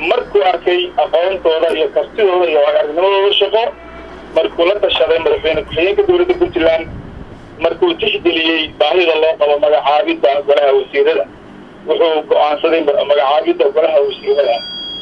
markuu arkay aqoontooda iyo kartidooda iyo waagaarnimadooda shaqo markuu la tashaday madaxweyne ku-xigeenka dowladda puntland markuu tixgeliyey baahida loo qabo magacaabidda golaha wasiirada wuxuu go-aansaday magacaabidda golaha wasiirada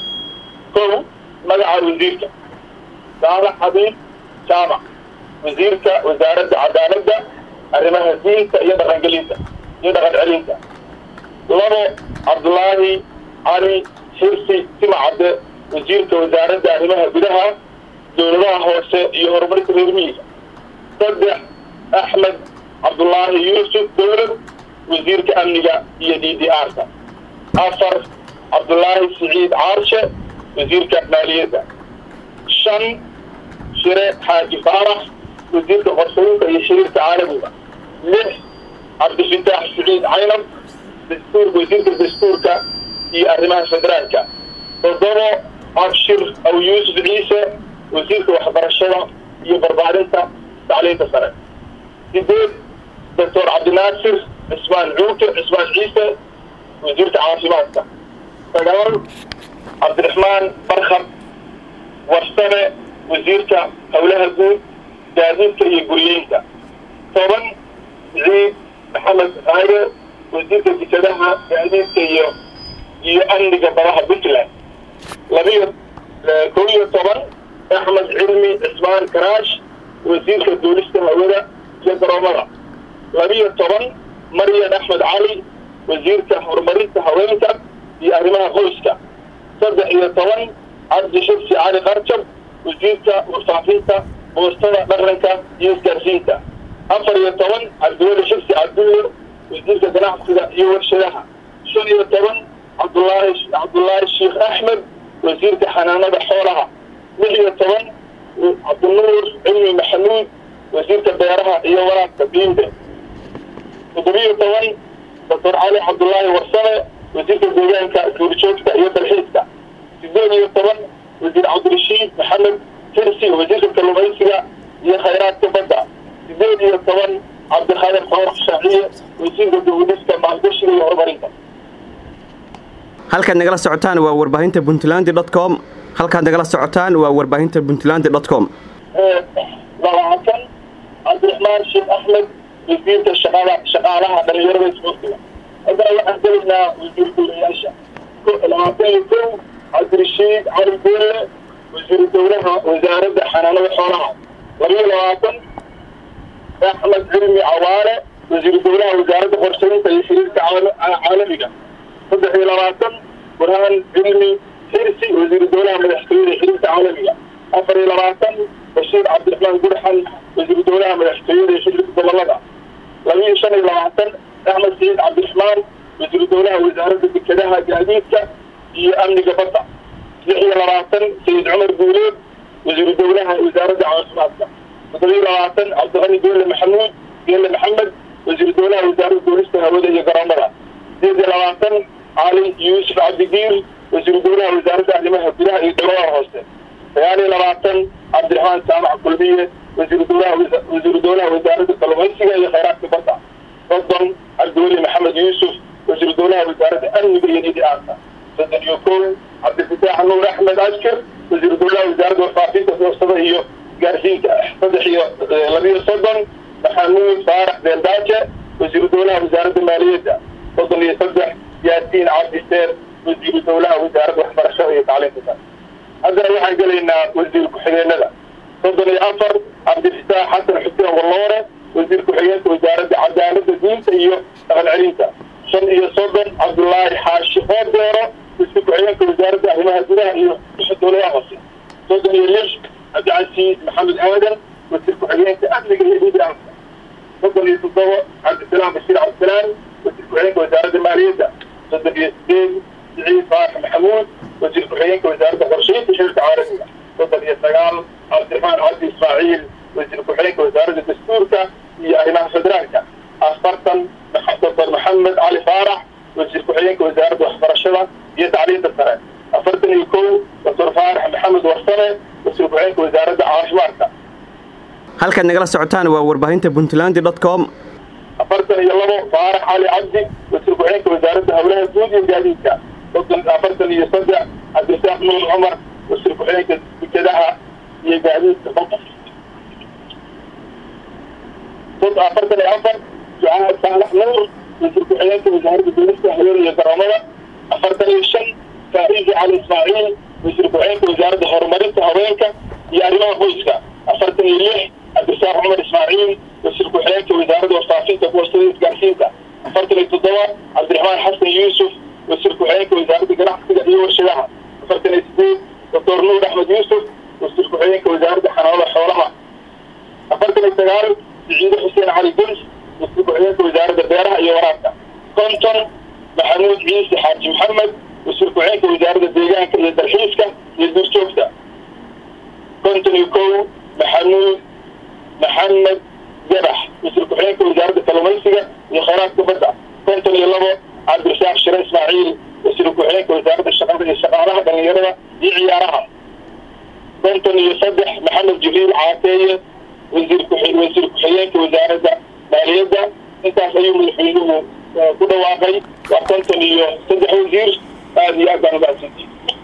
kow magaca wasiirka saalax xabiib jaamac wasiirka wasaaradda cadaaladda arrimaha diinta iyo dhaqangelinta iyo dhaqan celinta labo cabdulaahi cali xirsi timacadde wasiirka wasaaradda arrimaha gudaha dowladaha hoose iyo horumarka reer miyiga saddex axmed cabdulaahi yuusuf dowlad wasiirka amniga iyo d d r-ka afar cabdulaahi siciid caarshe wasiirka maaliyadda shan shire xaaji faarax wasiirka qorsooyinka iyo shiriirka caalamiga lix cabdifitaax siciid caynab dastuur wasiirka dastuurka iyo arrimaha federaalka toddobo abshir aw yuusuf ciise wasiirka waxbarashada iyo barbaarinta tacliinta sare sideed doctor cabdinaasir cismaan cuuke cismaan ciise wasiirka caafimaadka sagaal cabdiraxmaan barkhad warsame wasiirka howlaha guud gaadiidka iyo guryeynta toban ciid maxamed aaye wasiirka jikadaha gaadiidka iyo iyo amniga badaha puntland labiyo kow iyo toban axmed cilmi cismaan karaash wasiirka duulista hawada iyo garoomada labiyo toban maryan axmed cali wasiirka horumarinta haweenka iyo arrimaha qoyska saddex iyo toban cabdi shibsi cali qarjab wasiirka warfaafinta boostada dhaqanka iyo isgaarsiinta afar iyo toban cabdiweli shibsi cabdulle wasiirka ganacsiga iyo warshadaha shan iyo toban cabdulaahi cabdulaahi sheekh axmed wasiirka xanaanada xoolaha lix iyo toban cabdinuur cilmi maxamuud wasiirka beeraha iyo waraabka biinde toddobiyo toban doctor cali cabdulaahi warsame wasiirka deegaanka duurjoogta iyo dalxiiska sideed iyo toban wasiir cabdirashiid maxamed xirsi wasiirka kalluumaysiga iyo khayraadka badda sideed iyo toban cabdikhadir faarax shaaciye wasiirka dawladista maalgashiga iyo horumarinta halkaad nagala socotaan waa warbaahinta puntland dot com halkaad nagala socotaan waa warbaahinta puntland dot com labaatan cabdiraxmaan sheekh axmed wasiirka shaqada shaqaalaha dhalinyarada isboortiga haddana waxaan gelaynaa wasiir dowlayaasha labaatan iyo kow cabdirashiid cali beelle wasiiru dowlaha wasaaradda xanaanada xoolaha labiyo labaatan axmed cilmi cawaale wasiiru dowlaha wasaaradda qorshaynta iyo xiriirka caalamiga saddex iyo labaatan burhaan cilmi xirsi wasiiru dowlaha madaxtooyada xiriirka caalamiga afar iyo labaatan bashiir cabdiraxmaan gurxan wasiiru dowlaha madaxtooyada iyo xiriirka gobolada labiyo shan iyo labaatan axmed saciid cabdiraxmaan wasiiru dowlaha wasaaradda dekedaha gaadiidka iyo amniga badda lix iyo labaatan sayid cumar guuleed wasiiru dowlaha wasaaradda caafimaadka toddobiyo labaatan cabdiqani geelle maxamuud geelle maxamed wasiiru dowlaha wasaaradda duulista hawada iyo garoomada sideed iyo labaatan cali yuusuf cabdigiir wasiiru dowlaha wasaaradda arrimaha gudaha iyo dowladaha hoose sagaal iyo labaatan cabdiraxmaan saamac kulmiye wasiiru dowlaha wasiiru dowlaha wasaaradda kalluumaysiga iyo khayraadka badda soddon cabdiweli maxamed yuusuf wasiiru dowlaha wasaaradda amniga iyo nidiaarka soddon iyo kow cabdifitaax nuur axmed askar wasiiru dowlaha wasaaradda warfaafinta boostada iyo gaarsiinka saddex iyo labiyo soddon maxamuud faarax beeldaaje wasiiru dowlaha wasaaradda maaliyadda soddon iyo saddex yaasiin cabdiseer wasiiru dowlaha wasaaradda waxbarashada iyo tacliinta sare haddana waxaan gelaynaa wasiir ku-xigeenada soddon iyo afar cabdifitaax xasan xuseen walloore wasiir ku-xigeenka wasaaradda cadaaladda diinta iyo dhaqan celinta shan iyo soddon cabdullaahi xaashi oodeero wasiir ku-xigeenka wasaaradda arrimaha gudaha iyo dowladaha hoose soddon iyo lix cabdicasiis maxamed aadan wasiir ku-xigeenka amniga iyo dhiigaanka soddon iyo toddoba cabdisalaam bashiir cabdisalaam wasiir ku-xigeenka wasaaradda maaliyadda soddon iyo sideed siciid faarax maxamuud wasiir ku-xigeenka wasaaradda qorshaynta shirka caalamiga soddon iyo sagaal cabdiraxmaan cabdi ismaaciil wasiir ku-xigeenka wasaaradda dastuurka iyo arrimaha federaalka afartan doctor maxamed cali faarax wasiir ku-xigeenka wasaaradda waxbarashada iyo tacliinta sare afartan iyo kow doctor faarax maxamed warsame wasiir ku-xigeenka wasaaradda caafimaadka halkaad nagala socotaan waa warbaahinta puntland dot com afartan iyo labo faarax cali cabdi wasiir ku-xigeenka wasaaradda howlaha guud iyo gaadiidka soddon afartan iyo saddex cabdirasaaq cabdirasaaq nuur cumar wasiir ku-xigeenka dekedaha iyo gaadiidka badda afartan iyo afar ducaad saalax nuur wasiir ku-xigeenka wasaaradda dowlasta haween iyo garoomada afartan iyo shan faa'izi cali ismaaciil wasiir ku-xigeenka wasaaradda horumarinta haweenka iyo arrimaha qoyska afartan iyo lix cabdirasaaq cumar ismaaciil wasiir ku-xigeenka wasaaradda warfaafinta boostada isgaarsiinta afartan iyo toddoba cabdiraxmaan xasan yuusuf wasiir ku-xigeenka wasaaradda ganacsiga iyo warshadaha afartan iyo sideed doctor nuur axmed yuusuf wasiir ku-xigeenka wasaaradda xanaanada xoolaha afartan iyo sagaal siciide xuseen cali guns wasiir ku-xigeenka wasaaradda beeraha iyo waraabka konton maxamuud ciise xaaji maxamed wasiir ku-xigeenka wasaaradda deegaanka iyo dalxiiska iyo duurjoogta konton iyo kow maxamuud maxamed gabax wasiir ku-xigeenka wasaaradda kalluumaysiga iyo khayraadka badda konton iyo labo cabdirasaaq shire ismaaciil wasiir ku-xigeenka wasaaradda shaqada iyo shaqaalaha dhalinyarada iyo ciyaaraha konton iyo saddex maxamed jibriil caateeye wasiir wasiir ku-xigeenka wasaaradda maaliyadda intaas ayuu madaxweynuhu ku dhawaaqay waa konton iyo saddex wasiir aada iyo aad baan umahadsantihi